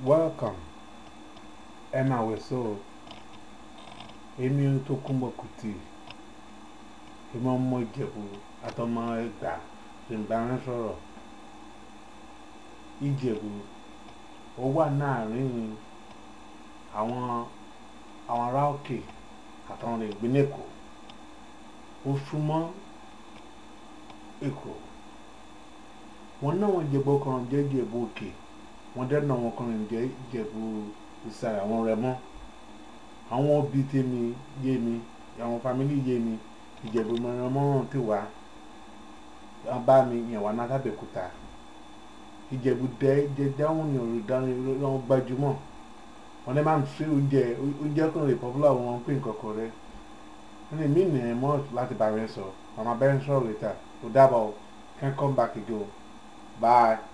Welcome. Emma Weso. Èmi tó kúnbọ̀ kùtì. Èmi ọmọ Ìjẹ̀bú àtọmọ Ẹ̀gbá ìbára sọ̀rọ̀. Ìjẹ̀bú ó wà láàrin àwọn àwọn ará òkè àtàwọn ìpínlẹ̀ Èkó. Ó súnmọ́ Èkó. Wọ́n náà wọ́n Ìjẹ̀bú kan jẹ́ Ìjẹ̀bú òkè. Wọ́n dẹ́nà wọn kan jẹ́ Ìjẹ̀bú ìsàlẹ̀ àwọn Rẹ́mọ. Àwọn òbí tèmi yé mi, àwọn fámílì yé mi. Ìjẹ̀bú mọ̀rànmọ́ràn ti wá. Wọ́n bá mi yàn wá láti Abẹ́òkúta. Ìjẹ̀bú dẹ́ jẹ́ dáhùn ní olùdarí lọ́wọ́ gbajúmọ̀. Wọ́n lè máa ń fi oúnjẹ oúnjẹ kan lè popular wọn pé nǹkan kan rẹ̀. Wọ́n lè mí nìyẹn mọ́ láti bá mi sọ. Màmá bẹ́ẹ̀ ń sọ̀rọ̀ later. Ó dàbọ̀. Can come back again. Bye.